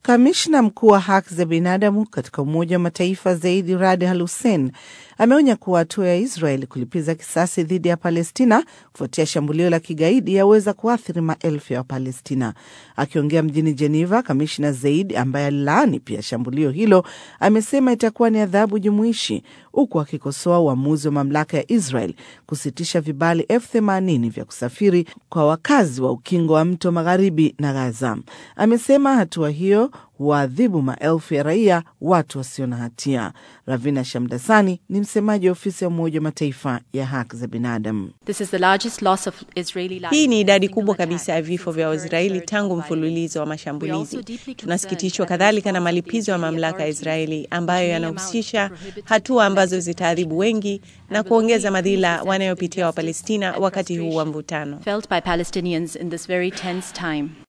Kamishna mkuu wa haki za binadamu katika Umoja wa Mataifa Zaidi Rad Al Hussein ameonya kuwa hatua ya Israel kulipiza kisasi dhidi ya Palestina kufuatia shambulio la kigaidi yaweza kuathiri maelfu ya Wapalestina. Akiongea mjini Geneva, kamishna Zaid ambaye alilaani pia shambulio hilo amesema itakuwa ni adhabu jumuishi, huku akikosoa uamuzi wa mamlaka ya Israel kusitisha vibali elfu themanini vya kusafiri kwa wakazi wa ukingo wa mto magharibi na Gaza. Amesema hatua hiyo huwaadhibu maelfu ya raia, watu wasio na hatia. Ravina Shamdasani ni msemaji wa ofisi ya Umoja wa Mataifa ya haki za binadamu. Hii ni idadi kubwa kabisa ya vifo vya Waisraeli tangu mfululizo wa mashambulizi. Tunasikitishwa kadhalika na malipizo ya mamlaka ya Israeli ambayo yanahusisha hatua ambazo zitaadhibu wengi na kuongeza madhila wanayopitia Wapalestina wakati huu wa mvutano.